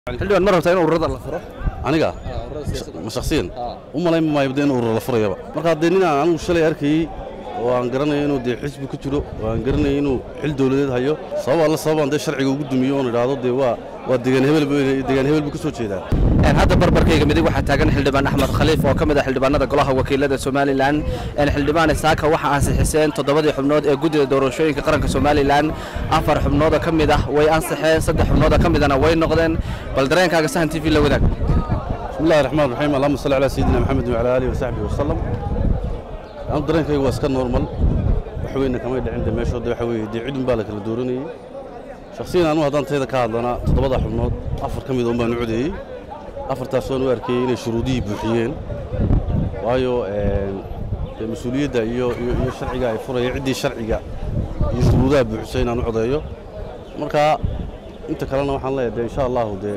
xildhibaan ma rabtaa in ururada la furo aniga ma shakhsiyan u malayn maayo dee in urur la furayaba marka dee nin aan anigu shalay arkayey oo aan garanayo inuu dee xisbi ku jiro oo aan garanayo inuu xil dowladeed hayo sabab alla sababaan dee sharciga ugu dumiyo oon idhaahdo dee waa waa degaan hebel buu- degaan hebel buu ka soo jeedaa Een, hadda barbarkayga midig waxaa taagan xildhibaan axmed khaliif oo ka mid ah xildhibaanada golaha wakiilada somalilan Een, xildhibaan isaaka waxaa ansixiseen toddobadii xubnood ee guddida doorashooyinka qaranka somalilan afar xubnood oo ka mid ah way ansixeen saddex xubnood oo ka midana way noqdeen bal dareenkaaga sahan t v la wadaag بسم الله الرحمن الرحيم اللهم صل على سيدنا محمد وعلى اله وصحبه وسلم aan dareenkayga waa iska normal wax weyna kamay dhicin de meeshood waxa weeye dee cidun baa la kala dooranayey shakhsiyan anu haddaan tayda ka hadlana toddobada xubnood afar ka mid un baan u codeeyey afartaas waan u arkayey inay shuruudihii buuxiyeen waayo een, dee mas-uuliyadda iyo iyo iyo sharciga ay furaya ciddii sharciga iyo shuruudaha buuxisay inaan u codeeyo marka inta kalena waxaan leeyahay dee insha allahu dee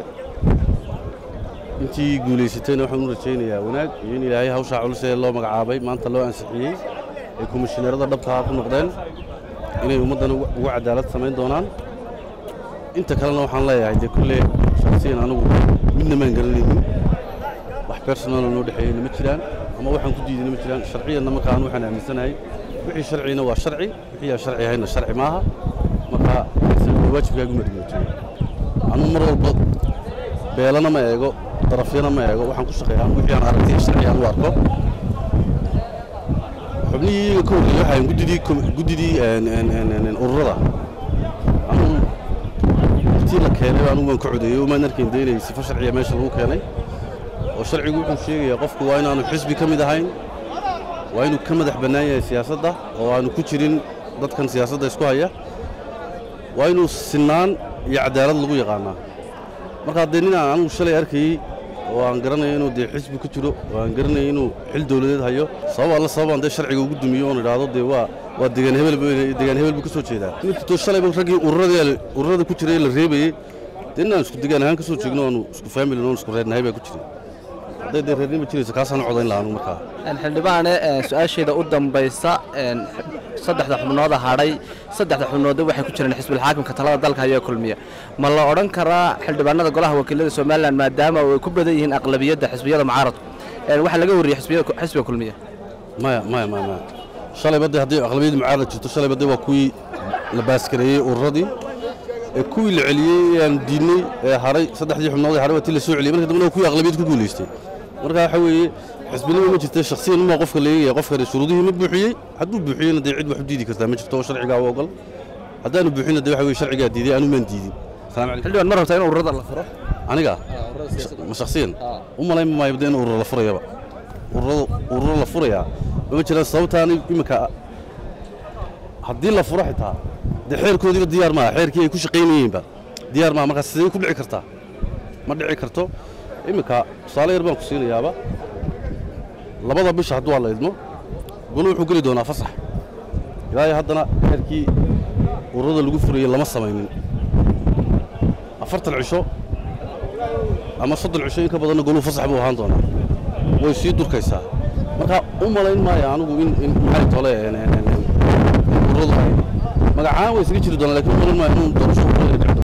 intii guulaysatayna waxaan u rajaynayaa wanaag iyo in ilaahay hawshaa culus ee loo magacaabay maanta loo ansixiyey ay komishineerada dhabkaa ku noqdeen inay ummaddana ugu ugu cadaalad samayn doonaan inta kalena waxaan leeyahay dee kulle shakhsiyan anigu midna maan garanaynin wax personala noo dhexeeyeyna ma jiraan ama waxaan ku diidayna ma jiraan sharciyanna marka anu waxaan aaminsanahay wixii sharcina waa sharci wixii aan sharci ahayna sharci maaha marka waajibkaagu madgoojiye anuu mar walba beelana ma eego darafyana ma eego waxaan ku shaqeeyaa wixii aan aragtay sharci aan u arko xubnihii iyaga ka horreeyey waxaan guddidii kom- guddidii een, een, een, een, een, ururada anuu intii la keenay anugu waan ka codeeyey umaan arkayn dee inay sifo sharciya meesha lagu keenay oo sharcigu wuxuu sheegayaa qofku waa inaanu xisbi ka mid ahayn waa inuu ka madax bannaan yahay siyaasadda oo aanu ku jirin dadkan siyaasadda isku haya waa inuu sinaan iyo cadaalad lagu yaqaanaa marka dee nin aan anigu shalay arkayey oo aan garanayo inuu dee xisbi ku jiro oo aan garanayo inuu xil dowladeed hayo sabab alla sababaan dee sharciga ugu dumiyo oon idhaahdo dee waa waa degaan hebel buu- degaan hebel buu ka soo jeedaa ninkastoo shalayba raggii ururada ururada ku jiray la reebayey dee nin aan isku degaan ahaan ka soo jeegno oonu isku family oon isku reernahay baa ku jiray hadday dee reernima jirayso kaasaan u codayn lahaa anigu markaa Een, xildhibaane een, su-aasheeda u dambaysa een, saddexda xubnooda hadhay saddexda xubnoodda waxay ku jireen xisbil xaakimka talada dalka ayaa kulmiya ma la odhan karaa xildhibaanada golaha wakiilada somalilan maadaama ay ku badan yihiin aqlabiyadda xisbiyada mucaaradku een, waxaa laga wariyey xisbiyada- xisbiga kulmiya maya maya maya maya shalayba dee haddii aqlabiyadii mucaarad jirto shalayba dee waa kuwii la baaskareeyey ururadii ee kuwii la celiyey ee aan diidnay ee haray saddexdii xubnood ee haray waa tii la soo celiyey marka dambena waa kuwii aqlabiyad ku guulaystay marka waxa weeye xisbinimo ma jirta shakhsiyan uma qofka leeyahay qofkani shuruudihii ma buuxiyey hadduu buuxiyeyna dee cid wax u diidi kartaa ma jirto oo sharcigaa u ogol haddaanu buuxinna dee waxa weye sharcigaa diiday anu maan diidin salaam calaykum xildhibaan ma rabtaa in ururada la furo aniga ma shakhsiyan u malayn maayo dee in urur la furayaba ururada ururo la furayaa ma jiraan sababtaan iminka haddii la furo xitaa dee xeerkoodiiba diyaar maaha xeerkii ay ku shaqaynayeenba diyaar maaha markaa sidee ku dhici kartaa ma dhici karto iminka tusaale yar baan ku siinayaaba labada bisha hadduu la idmo golo wuxuu geli doonaa fasax ilaa iyo haddana xeerkii ururada lagu furayey lama samaynin afartan cisho ama soddon cisho in ka badanna goluu fasax buu ahaan doonaa way sii durkaysaa marka u malayn maayo anigu in in maxay tole een, een, een, ururadu ay magacaan way isaga jiri doonaa lakin u malayn maayo inuu doorasho ururada dhici